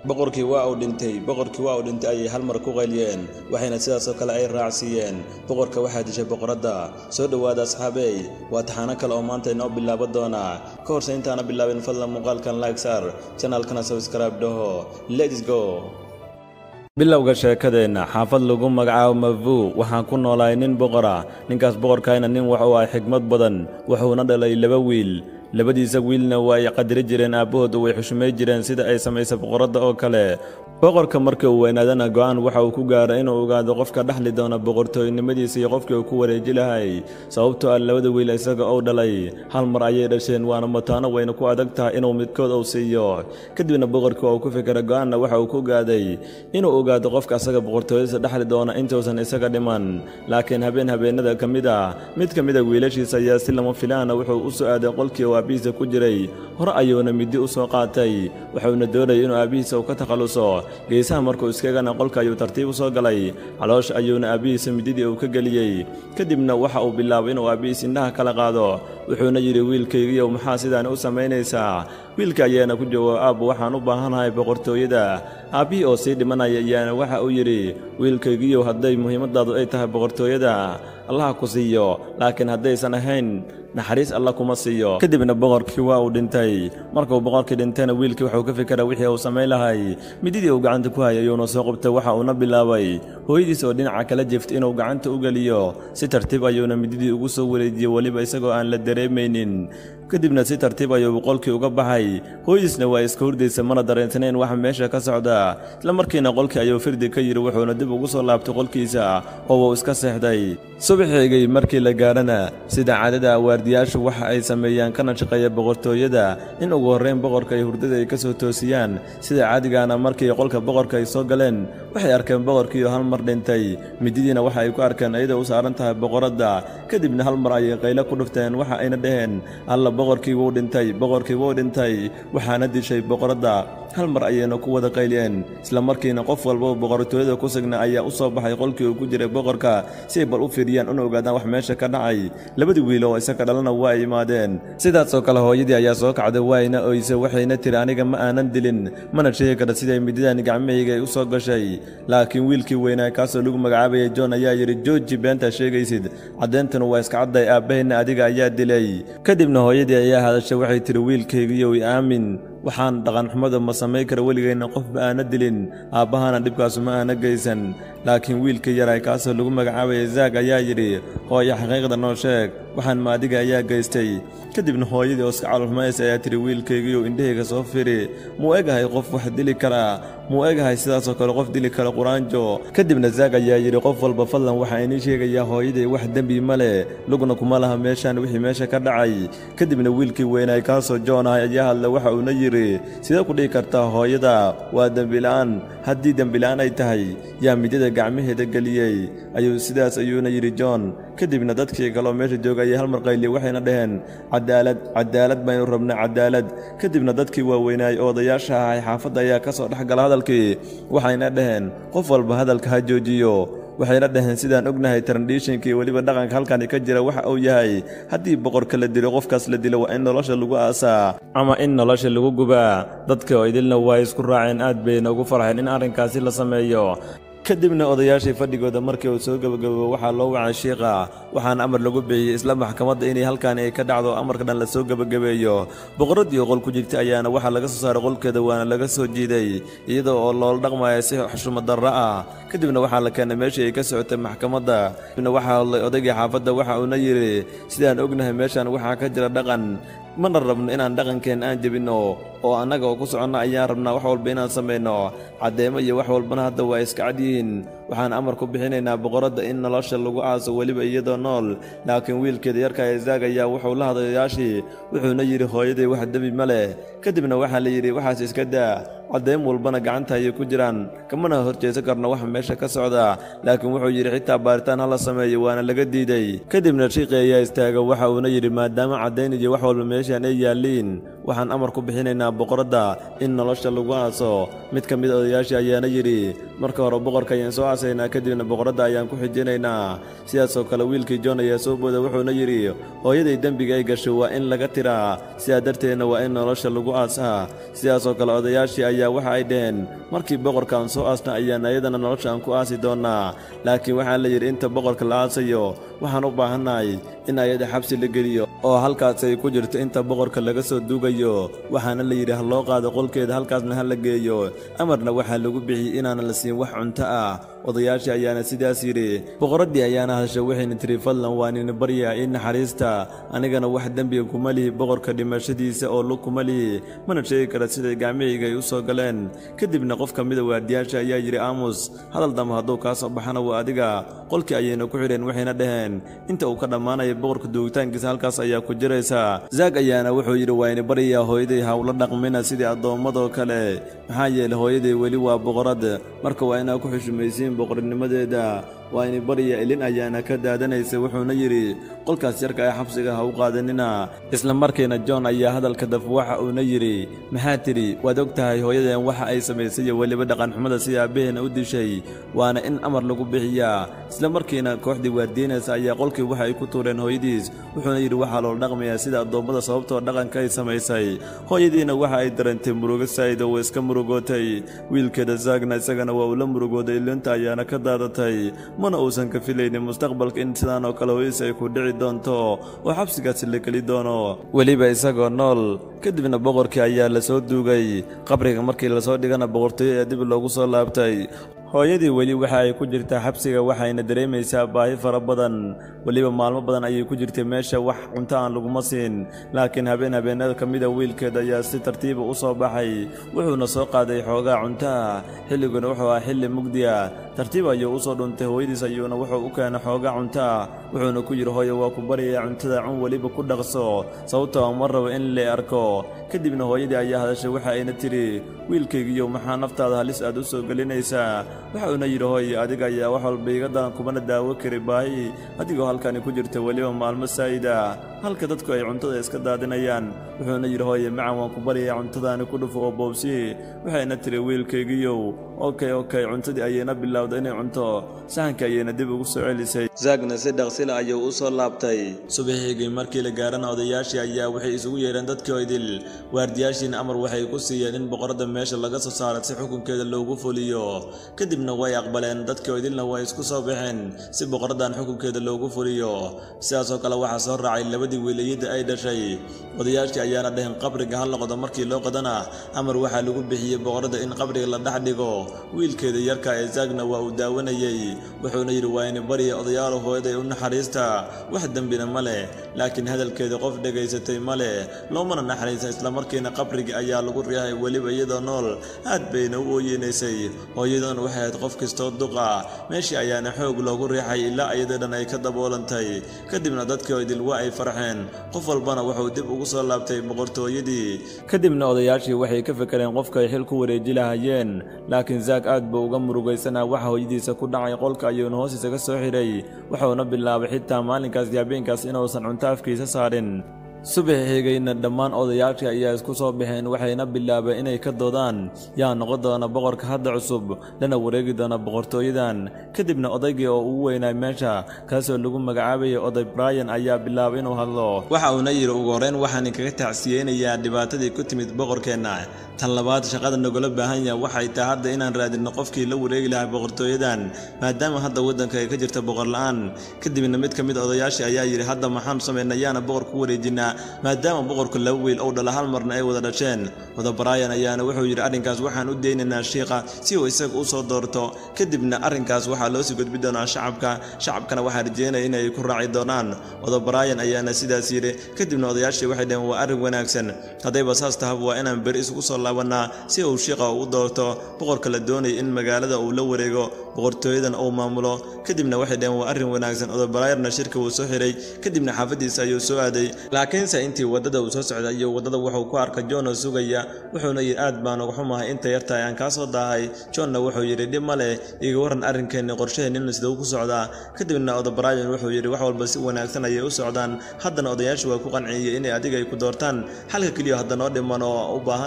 boqorkii waa uu dhintay boqorkii waa uu dhintay ayay hal mar ku qayliyeen waxayna sidaasoo kale ay raacsiiyeen boqorka waxaa dishay boqoradda soo dhowaada asxaabey waa taxaano kale oo maanta inoo bilaabo doona ka horse intaana bilaabin fadlan muuqaalkan like sar janaalkana subscribe dhaho lets go bilowga sheekadeenna xaafad lagu magacaabo mavuu waxaan ku noolahay nin boqora ninkaas boqorkayna nin wuxuu ahay xigmad badan wuxuuna dhalay laba wiil labadiisa wiilna waa ay qadiri jireen aabbahooda way xushmay jireen sida ay samaysay boqoradda oo kale boqorka markii uu weynaadana go'aan waxa uu ku gaaray inuu ogaado qofka dhexli doona boqortooynimadiisa iyo qofkii uu ku wareeji lahay sababtoo ah labada wiil isaga uu dhalay hal mar ayay dhasheen waana mataano wayna ku adag tahay inuu midkood uu siiyo kadibna boqorkii oo ku fikira go'aanna waxa uu ku gaaday inuu ogaado qofka asaga boqortooyadiisa dhexli doona intuusan isaga dhiman laakiin habeen habeenada ka mid a mid ka mid a wiilashiisa ayaa si lama filaana wuxuu u soo aaday qolkii uu aabbihiisa ku jiray hore ayuuna middi u soo qaatay wuxuuna doonayay inuu aabbihiisa uu ka takhalluso geesaha markuu iskagana qolka ayuu tartiib u soo galay caloosha ayuuna aabbihiisa mididii uu ka geliyey kadibna waxa uu bilaabay inuu aabbihiis indhaha kala qaado wuxuuna yidhi wiilkaygiiyow maxaa sidaani u samaynaysaa wiilka ayaana ku jawaab aabbu waxaan u baahanahay boqortooyada aabbihii oo sii dhimanaya ayaana waxa uu yidhi wiilkaygiiyow hadday muhiimadaadu ay tahay boqortooyada allaha ku siiyo laakiin haddaysan ahayn naxariis alla kuma siiyo kadibna boqorkii waa uu dhintay markuu boqorkii dhintayna wiilkii wuxuu ka fikera wixii uu samayn lahay mididii uu gacanta ku hayay ayuuna soo qabtay waxa uuna bilaabay hooyadiis oo dhinaca kala jiftay inuu gacanta u geliyo si tartiib ayuuna mididii ugu soo wareejiyey weliba isagoo aan la dareemaynin kadibna si tartiib ayuu qolkii uga baxay hooyadiisna waa iska hurdaysa mana dareensanayn waxa meesha ka socda isla markiina qolkii ayuu firdi ka yidhi wuxuuna dib ugu soo laabtay qolkiisa oo uu iska seexday subaxeygay markii la gaadhana sida caadada waardiyaashu waxa ay sameeyaan kana shaqeeya boqortooyada in ugu horrayn boqorka ay hurdada ay ka soo toosiyaan sida caadigaana markii qolka boqorka ay soo galeen waxay arkeen boqorkiioo hal mar dhintay mididiina waxa ay ku arkeen iyadoo u saaran tahay boqoradda kadibna hal mar ayay qaylo ku dhufteen waxa ayna dhaheen alla boqorkii wuu dhintay boqorkii wuu dhintay waxaana dishay boqoradda hal mar ayayna ku wada qayliyeen isla markiina qof walba boqortooyada ku sugna ayaa u soo baxay qolkii uu ku jiray boqorka si ay bal u fiiriyaan una ogaadaan wax meesha ka dhacay labadii wiil oo isaga dhalana waa ay imaadeen sidaasoo kale hooyadii ayaa soo kacday waayna oyse waxayna tiri aniga ma aanan dilin mana sheegi kara siday mididan gacmahayga ay u soo gashay laakiin wiilkii weynaa kaasoo lagu magacaabayay john ayaa yidhi jooji beentaa sheegaysid caddayntuna waa iska cadday aabbahayna adiga ayaa dilay kadibna hooyadii ayaa hadashay waxay tihi wiilkaygiiyow i aamin waxaan dhaqanxumada ma samayn kara weligayna qof ma aana dilin aabbahana dhibkaasu ma aana geysan laakiin wiilkii yaray kaasoo lagu magacaabayay zaag ayaa yidhi hooya xaqiiqda noo sheeg waxaan ma adiga ayaa geystay kadibna hooyadii oo iska calolxumaysa ayaa tidhi wiilkaygiiyow indhahayga soo firi muu egahay qof wax dili karaa muu egahay sidaasoo kale qof dili kara quraanjo kadibna zaag ayaa yidhi qof walba fadlan waxaa inii sheegayaa hooyaday wax dembi ma leh lugna kuma laha meeshaan wixii meesha ka dhacay kadibna wiilkii weynaay kaasoo joon ahay ayaa hadla waxa uuna yidhi sidee ku dhihi kartaa hooyada waa dembila'aan haddii dembila'aan ay tahay yaa midada gacmaheeda geliyey ayuu sidaas ayuuna yidhi john kadibna dadkii kaloo meesha jooga ayay hal mar qayliye waxayna dhaheen cadaalad cadaalad baynu rabnaa cadaalad kadibna dadkii waaweynaay oo odayaasha ahay xaafadda ayaa ka soo dhex gala hadalkii waxayna dhaheen qof walba hadalka ha joojiyo waxayna dhaheen sidaan ognahay trandishinkii weliba dhaqanka halkani ka jira waxa uu yahay haddii boqorka la dilo qofkaas la dilo waa in nolosha lagu aasaa ama in nolosha lagu gubaa dadka oo idilna waa isku raaceen aad bayna ugu farxeen in arrinkaasi la sameeyo kadibna odayaashii fadhigooda markii uu soo gebagabo waxaa loo wacay shiikha waxaana amar lagu bixiyey isla maxkamadda inay halkaani ay ka dhacdo amarka dhan la soo gebagabeeyo boqoraddii oo qol ku jirtay ayaana waxaa laga soo saaray qolkeeda waana laga soo jiiday iyadoo oo loola dhaqmaya si xushmadarro ah kadibna waxaa la keenay meeshii ay ka socotay maxkamadda kadibna waxaa hadlay odaygii xaafadda waxa uuna yidhi sidaan ognahay meeshaan waxaa ka jira dhaqan mana rabno inaan dhaqankeenna aan jebinno oo annaga oo ku soconno ayaan rabnaa wax walba inaan samayno caddeemo iyo wax walbana hadda waa iska cad yihiin waxaan amar ku bixinaynaa boqoradda in nolosha lagu aaso weliba iyadoo nool laakiin wiilkeeda yarka ezaag ayaa wuxuu la hadayaashii wuxuuna yidhi hooyaday wax dembi ma leh kadibna waxaa la yidhi waxaas iska daa caddayn walbana gacanta ayay ku jiraan kamana horjeesan karno waxa meesha ka socda laakiin wuxuu yidhi xitaa baaritaan ha la sameeyo waana laga diiday kadibna shiiqi ayaa istaaga waxa uuna yidhi maadaama caddayn iyo wax walba meeshaan ay yaalliin waxaan amar ku bixinaynaa boqoradda in nolosha lagu aaso mid ka mid odayaashii ayaana yidhi marka hore boqorka ayaan soo aasaynaa kadibna boqoradda ayaan ku xijinaynaa sidaasoo kale wiilkii john ayaa soo booda wuxuuna yidhi hooyaday dembiga ay gashay waa in laga tiraa sidaa darteedna waa in nolosha lagu aasaa sidaasoo kale odayaashii ayaa waxa ay dhaheen markii boqorkaan soo aasna ayaan ayadana nolosha aan ku aasi doonnaa laakiin waxaa la yidhi inta boqorka la aasayo waxaan u baahannahay in ayada xabsi la geliyo oo halkaas ay ku jirto inta boqorka laga soo duugayo waxaana la yidhi ha loo qaado qolkeeda halkaasna ha la geeyo amarna waxaa lagu bixiyey inaana la siin wax cunto ah odayaashii ayaana sidaas yidhi boqoraddii ayaana hadashay waxayna tiri fadlan waa nina baryaa ii naxariista anigana wax dembiga kuma lihi boqorka dhimashadiisa oo lug kuma lihi mana sheegi kara siday gacmihayga ay u soo galeen kadibna qof ka mida waardiyaasha ayaa yidhi aamus hadal damba hadduu kaa soo baxana waa adiga qolkii ayayna ku xidheen waxayna dhaheen inta uu ka dhammaanaya boqorka duugitaankiisa halkaas ayaa ku jiraysa zaag ayaana wuxuu yidhi waa ini baryaa hooyaday hawla dhaqmina sidii addoommadoo kale maxaa yeelay hooyaday weli waa boqorad marka waa inaa ku xushumaysiin boqornimadeeda waa ini barya ilin ayaana ka daadanaysa wuxuuna yidhi qolkaas yarka ee xabsiga ha u qaadanina isla markiina john ayaa hadalka daf waxa uuna yidhi maxaa tidhi waad og tahay hooyadeen waxa ay samaysay iyo weliba dhaqanxumada sida aabbaheena u dishay waana in amar lagu bixiyaa isla markiina kooxdii waardiinaysa ayaa qolkii waxa ay ku tuureen hooyadiis wuxuuna yidhi waxaa loola dhaqmayaa sida addoommada sababtoo dhaqanka ay samaysay hooyadiina waxa ay dareentay murugo saa'id oo iska murugootay wiilkeeda zaagna isagana waa uu la murugooday ilinta ayaana ka daadatay mana uusan ka filaynin mustaqbalka in sidaan oo kale hooyadiis ay ku dhici doonto oo xabsigaasi la geli doono weliba isagoo nool kadibna boqorkii ayaa la soo duugay qabriga markii lasoo dhigana boqortooyo ee dib loogu soo laabtay hooyadii weli waxa ay ku jirtaa xabsiga waxayna dareemaysaa baahi fara badan weliba maalmo badan ayay ku jirtay meesha wax cunto aan laguma siin laakiin habeen habeenada ka mida wiilkeed ayaa si tartiiba u soo baxay wuxuuna soo qaaday xoogaa cuntaha xilliguna wuxuu ah xilli mugdiya tartiib ayuu u soo dhuntay hooyadiis ayuuna wuxuu u keenay xoogaa cuntaah wuxuuna ku yidhi hooye waa ku baryayaa cuntada cun weliba ku dhaqso sababtoo ma rabo in la arko kadibna hooyadii ayaa hadashay waxa ayna tidhi wiilkaygiiyo maxaa naftaada halis aad u soo gelinaysaa waxauna yidhi hooye adiga ayaa wax walba iga daran kumana daawo kari baahi adigoo halkani ku jirta weliba maalmo saa'ida halka dadku ay cuntada iska daadinayaan wuxuuna yidhi hooye macan waan ku baryayaa cuntadaani ku dhufo oo boobsi waxayna tiri wiilkaygiiyow okey okey cuntadii ayayna bilowday inay cunto sahankii ayayna dib ugu soo celisay zaagna si dhaqsila ayuu u soo laabtay subaxiigii markii la gaarana odayaashii ayaa waxay isugu yeedheen dadkii idil waardiyaashiina amar waxay ku siiyeen in boqoradda meesha laga soo saara si xukunkeeda loogu fuliyo kadibna way aqbaleen dadkii idilna way isku soo baxeen si boqoraddan xukunkeeda loogu fuliyo sidaasoo kale waxaa soo raacay labadii wiilayadda ay dhashay odayaashii ayaana dhaheen qabriga ha noqdo markii loo qadana amar waxaa lagu bixiyey boqoradda in qabriga la dhex dhigo wiilkeeda yarka ee zaagna waa uu daawanayey wuxuuna yidhi waa ini barya odayaal hooyaday u naxariista wax dembina ma leh laakiin hadalkeeda qof dhegaysatay ma leh loomana naxariisa islamarkiina qabrigii ayaa lagu riixay weliba iyadoo nool aad bayna u ooyeynaysay hooyadan waxay ahayd qof kastoo duqa meeshii ayaana xoog loogu riixay ilaa iyadoo dhan ay ka daboolantay kadibna dadkii idil waa ay farxeen qof walbana wuxuu dib ugu soo laabtay boqortooyadii kadibna odayaashii waxay ka fekereen qofka ay xil ku wareeji lahayeen laakiin zaag aad buu uga murugaysanaa waxa hooyadiisa ku dhacay qolka ayuuna hoostiisa ka soo xidhay wuxuuna bilaabay xitaa maalinkaas iyo habeenkaas inuusan cunto afkiisa saarin subax xigayna dhammaan odayaashii ayaa isku soo baxeen waxayna bilaabeen inay ka doodaan yaa noqon doona boqorka hadda cusub lana wareegi doona boqortooyadan kadibna odaygii oo ugu weynaa meesha kaasoo lagu magacaabayay oday brian ayaa bilaabay inuu hadlo waxa uuna yidhi ugu horreyn waxaan kaga tacsiyeynayaa dhibaatadii ku timid boqorkeenna tan labaad shaqada nagula baahan yaha waxay tahay hadda inaan raadinno qofkii la wareegi lahaa boqortooyadan maadaama hadda waddanka ay ka jirta boqor la'aan kadibna mid ka mid odayaashii ayaa yidhi hadda maxaan samaynaa yaana boqor ku wareejinaa maadaama boqorku laba wiil ou dhala hal marna ay wada dhasheen wada brian ayaana wuxuu yidhi arrinkaas waxaan u deynaynaa shiikha si uu isaga u soo doorto kadibna arrinkaas waxaa loo sii gudbi doonaa shacabka shacabkana waxaa rajeynaya inay ku raaci doonaan wada brian ayaana sidaas yidhi kadibna odayaashii waxay dhaheen waa arrin wanaagsan haddayba saas tahab waa inaan beri isugu soo laabanaa si uu shiikha u doorto boqorka la doonaya in magaalada uu la wareego boqortooyadan uu maamulo kadibna waxay dhaheen waa arrin wanaagsan oda briarna shirka wuu soo xiray kadibna xaafadiisa ayuu soo aaday laakiinse intii waddada uu soo socday iyo waddada wuxuu ku arkay john oo sugaya wuxuuna yidhi aad baan uga xumahay inta yartahay aan kaa soo daahay johnna wuxuu yidhi dhib ma leh iga warran arrinkeenni qorshaheenina sida u ku socdaa kadibna oda brian wuxuu yidhi wax walba si wanaagsan ayay u socdaan haddana odayaashu waa ku qanciyey inay adiga ay ku doortaan xalka keliya hadda noo dhiman oo u baahannahay inaan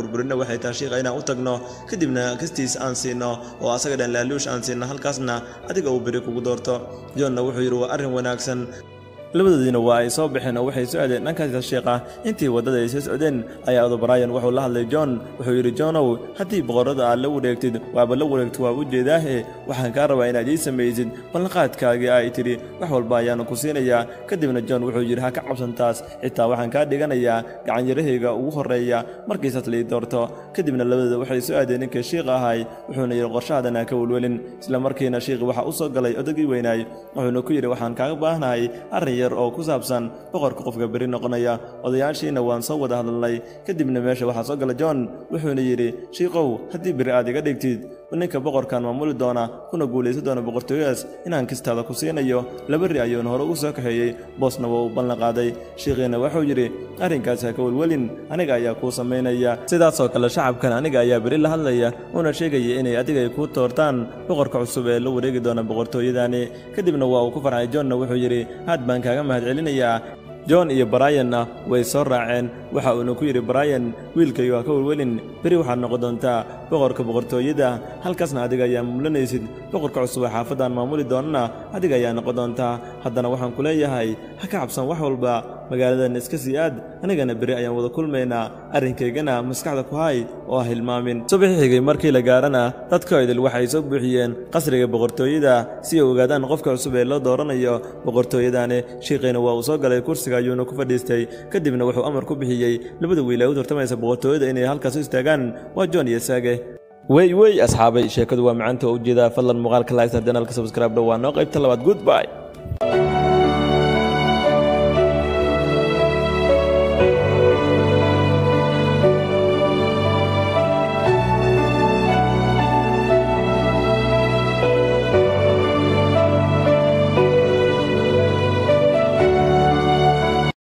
burburino waxay tahay shiiqa inaan u tagno kadibna kastiis aan siino oo asaga dhan laaluush aan siino halkaasna adiga uu beri kugu doorto johnna wuxuu yidhi waa arrin wanaagsan labadoodiina waa ay soo baxeen oo waxay soo aadeen dhankaas sheekha intii waddada ay soo socdeen ayaa odobryan wuxuu la hadlay john wuxuu yidhi johnow haddii boqorrada aad la wareegtid waaba la wareegto waa u jeedaahe waxaan kaa rabaa inaad ii samaysid ballanqaadkaagii ay tidhi wax walba ayaanu ku siinayaa kadibna john wuxuu yidhi ha ka cabsan taas xitaa waxaan kaa dhiganayaa gacanyarahayga ugu horreeya markiisaas lii doorto kadibna labadooda waxay soo aadeen ninkii shiiqa ahay wuxuuna yidhi qorshahadan ha ka welwelin isla markiina shiiqi waxaa u soo galay odagii weynaay wuxuuna ku yidhi waxaan kaaga baahnahay arrin oo ku saabsan boqorka qofka beri noqonaya odayaashiina waan soo wada hadalnay kadibna meesha waxaa soo gala john wuxuuna yidhi shiikow haddii beri aad iga dhigtid ninka boqorkan maamuli doona kuna guulaysan doona boqortooyadaas inaan kistaada ku siinayo laba ri ayuuna hore ugu soo kaxeeyey boosna waa uu ballanqaaday shiikhiina wuxuu yidhi arrinkaas ha ka welwelin aniga ayaa kuu samaynaya sidaasoo kale shacabkan aniga ayaa beri la hadlaya uuna sheegaya inay adiga ay kuu toortaan boqorka cusub ee la wareegi doona boqortooyadani kadibna waa uu ku farxay johnna wuxuu yidhi aad baan kaaga mahadcelinayaa john iyo bryanna way soo raaceen waxa uuna ku yidhi bryan wiilkayo ha ka welwelin beri waxaad noqon doontaa boqorka boqortooyada halkaasna adiga ayaa maamulanaysid boqorka cusub ee xaafaddan maamuli doonana adiga ayaa noqon doontaa haddana waxaan ku leeyahay ha ka cabsan wax walba magaaladan iska sii aad anigana beri ayaan wada kulmaynaa arrinkaygana maskaxda ku hay oo ha hilmaamin subaxi xigay markii la gaarana dadka idil waxay soo buuxiyeen qasriga boqortooyada si ay ogaadaan qofka cusub ee loo dooranayo boqortooyadani shiiqiina waa uu soo galay kursiga ayuuna ku fadhiistay kadibna wuxuu amar ku bixiyey labada wiil ee u tartamaysa boqortooyada inay halkaas u istaagaan waa john iyo saage wey wey asxaabay sheekadu waa macaanta oo ujeedaa fadlan muuqaalka laagtar janaalka subscribe dhow waa noo qaybta labaad goodby